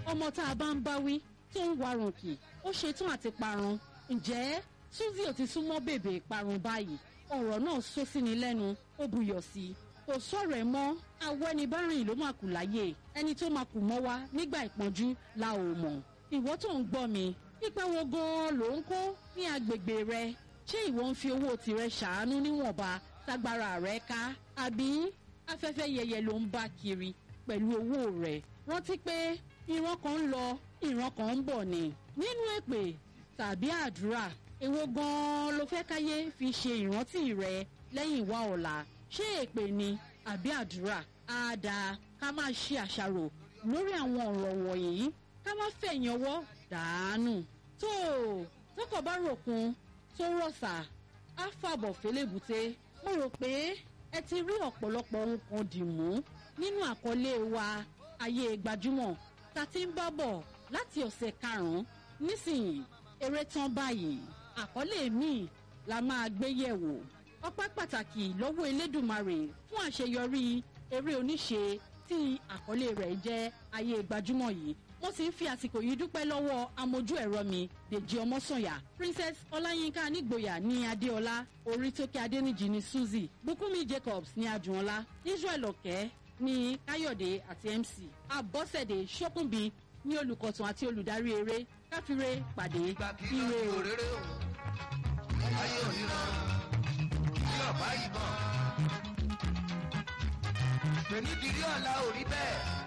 ọmọ tá a bá ń bá wí tó ń warùn kì ó ṣetán àti parun ǹjẹ́ suzy ò ti súnmọ́ bèbè ìparun báyìí ọ̀rọ̀ náà sọ sí ni lẹ́nu ó buyọ̀ sí i kò sọ̀rọ̀ ẹ̀ mọ́ awẹ́nibárìn ló máa kù láyé ẹni tó máa kù mọ́ wa nígbà ìpọ́njú la ò mọ̀ ìwọ tó ń gbọ́ mi ipa wo gan-an ló ń kó ní agbègbè rẹ ṣé ìwọ ń fi owó tirẹ̀ ṣàánú níwọ̀nba tágbára rẹ ká àbí afẹ́fẹ́ yẹyẹ ló ń bá kiri pẹ̀lú owó rẹ̀ rántí pé ìran kan ń lọ ìran kan ń bọ̀ ni nínú èpè tàbí àdúrà èwo gan-an ló fẹ́ káyé fi ṣe ìrántí rẹ lẹ́yìn wá ọ̀la ṣé èpè ni àbí àdúrà á dáa ká máa ṣe àṣàrò lórí àwọn ọ̀rọ̀ wọ̀nyí ká má fẹ̀yìn ọwọ́ dàánù tó tọkọ bá ròkun tó rọ̀ṣà á fàbọ̀ fẹlẹ́bùté mo rò pé ẹ ti rí ọ̀pọ̀lọpọ̀ ohun kan dì mú nínú àkọlé wa ayé gbajúmọ̀ ta ti ń bá bọ̀ láti ọ̀sẹ̀ karùn-ún nísìnyí eré tán báyìí àkọlé míì la máa gbé yẹ̀wò ọpẹ́ pàtàkì lọ́wọ́ elédùnmarè fún àṣeyọrí eré oníṣe tí àkọlé rẹ̀ jẹ́ ayé gbajúmọ̀ yìí mo sì ń fi àsìkò yìí dúpẹ́ lọ́wọ́ amójú ẹ̀rọ mi dèjì ọmọ́sànyà princess ọláyínká nígboyà ní adéọlá orítókè adéníjì ní suzy bùkúnmi jacobs ní adùnọlá israel ọ̀kẹ́ ní káyọ̀dé àti mc abọ́sẹ̀dé ṣókùnbí ní olùkọ̀tún àti olùdarí eré káfíńrè pàdé ire o. òréré o ayé òníran tí ọ̀bá yìí bọ̀ pẹ̀lú ìdílé ọ̀la ò rí bẹ́ẹ̀